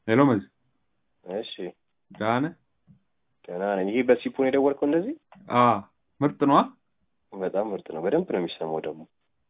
ሄሎ መዝ እሺ ደህና ነህ? ደህና ነኝ። ይሄ በሲፖን የደወልከው እንደዚህ? አ ምርጥ ነዋ። በጣም ምርጥ ነው። በደንብ ነው የሚሰማው ደግሞ።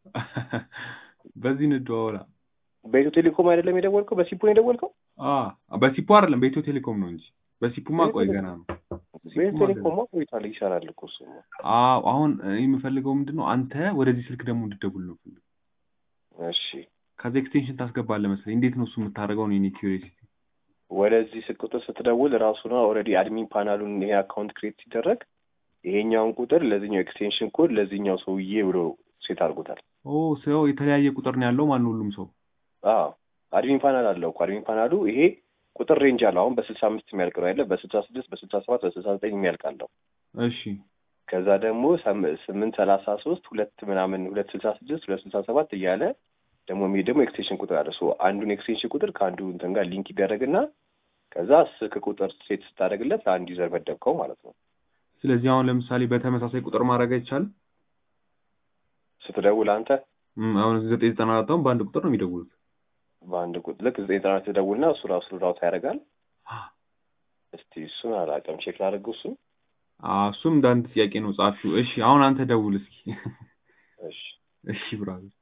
በዚህ እንደዋወላ። በኢትዮ ቴሌኮም አይደለም የደወልከው? በሲፖን የደወልከው? አ በሲፖ አይደለም በኢትዮ ቴሌኮም ነው እንጂ በሲፖማ ቆይ ገና ነው። በኢትዮ ቴሌኮም ቆይቷል፣ ይሰራል እኮ እሱ። አዎ አሁን እኔ የምፈልገው ምንድን ነው አንተ ወደዚህ ስልክ ደግሞ እንድደውል ነው ፈልገው። እሺ ከዛ ኤክስቴንሽን ታስገባለህ መሰለኝ። እንዴት ነው እሱ የምታደርገው? ነው የኔ ኪዩሪዮሲቲ። ወደዚህ ስልክ ቁጥር ስትደውል ራሱ ነው ኦልሬዲ አድሚን ፓናሉን ይሄ አካውንት ክሬት ሲደረግ ይሄኛውን ቁጥር ለዚህኛው ኤክስቴንሽን ኮድ ለዚህኛው ሰውዬ ብሎ ሴት አድርጎታል። ኦ ሰው የተለያየ ቁጥር ነው ያለው ማን ሁሉም ሰው አዎ አድሚን ፓናል አለው እኮ አድሚን ፓናሉ ይሄ ቁጥር ሬንጅ አለው። አሁን በስልሳ አምስት የሚያልቅ ነው ያለ በስልሳ ስድስት በስልሳ ሰባት በስልሳ ዘጠኝ የሚያልቅ አለው። እሺ ከዛ ደግሞ ሰም- ስምንት ሰላሳ ሶስት ሁለት ምናምን ሁለት ስልሳ ስድስት ሁለት ስልሳ ሰባት እያለ ደግሞ የሚሄድ ደግሞ ኤክስቴንሽን ቁጥር አለ። ሶ አንዱን ኤክስቴንሽን ቁጥር ከአንዱ እንትን ጋር ሊንክ ይደረግና ከዛ ስልክ ቁጥር ሴት ስታደርግለት ለአንድ ዩዘር መደብከው ማለት ነው። ስለዚህ አሁን ለምሳሌ በተመሳሳይ ቁጥር ማድረግ አይቻልም። ስትደውል አንተ እም፣ አሁን ዘጠኝ ዘጠና አራት አሁን በአንድ ቁጥር ነው የሚደውሉት። በአንድ ቁጥር ልክ ዘጠኝ ጥናት ትደውልና እሱ ራሱ ራውት ያደርጋል። እስቲ እሱን አላውቅም፣ ቼክ ላድርገው እሱን። አ እሱም እንደ አንድ ጥያቄ ነው ጻፊው። እሺ አሁን አንተ ደውል እስኪ። እሺ እሺ ብራዘር